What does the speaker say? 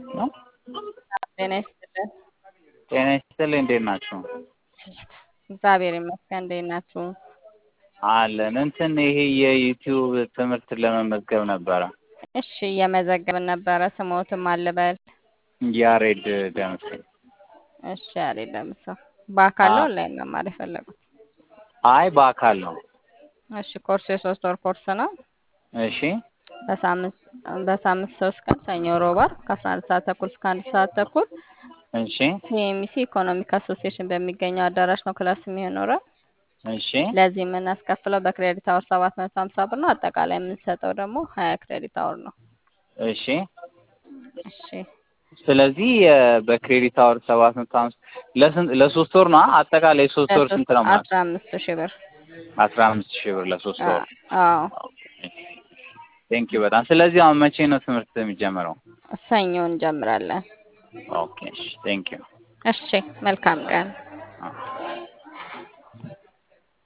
ነው። ጤና ይስጥልን። ጤና ይስጥልኝ። እንዴት ናችሁ? እግዚአብሔር ይመስገን። እንዴት ናችሁ? አለን። እንትን ይሄ የዩቲዩብ ትምህርት ለመመዝገብ ነበረ። እሺ እየመዘገብን ነበረ። ስሞትም አልበል። ያሬድ ደምሴ። እሺ ያሬድ ደምሰው በአካል ነው አዎ። ኦንላይን መማር የፈለጉት? አይ በአካል ነው። እሺ ኮርሱ የሶስት ወር ኮርስ ነው። እሺ በሳምንት በሳምንት ሶስት ቀን ሰኞ፣ ሮብ፣ ዓርብ ከአስራ አንድ ሰዓት ተኩል እስከ አንድ ሰዓት ተኩል እሺ ሲኤምሲ ኢኮኖሚክ አሶሲዬሽን በሚገኘው አዳራሽ ነው ክላስ የሚኖረው። እሺ ለዚህ የምናስከፍለው በክሬዲት አወር ሰባት መቶ ሀምሳ ብር ነው። አጠቃላይ የምንሰጠው ደግሞ ሀያ ክሬዲት አወር ነው። እሺ። እሺ ስለዚህ የ- በክሬዲት አወር ሰባት መቶ ሀምሳ ለስንት ለሶስት ወር ነው? አጠቃላይ ሶስት ወር ስንት ነው ማለት? አስራ አምስት ሺህ ብር አስራ አምስት ሺህ ብር ለሶስት ወር። አዎ ቴንክ ዩ በጣም። ስለዚህ አሁን መቼ ነው ትምህርት የሚጀምረው? ሰኞ እንጀምራለን። ኦኬ እሺ ቴንክ ዩ። እሺ መልካም ቀን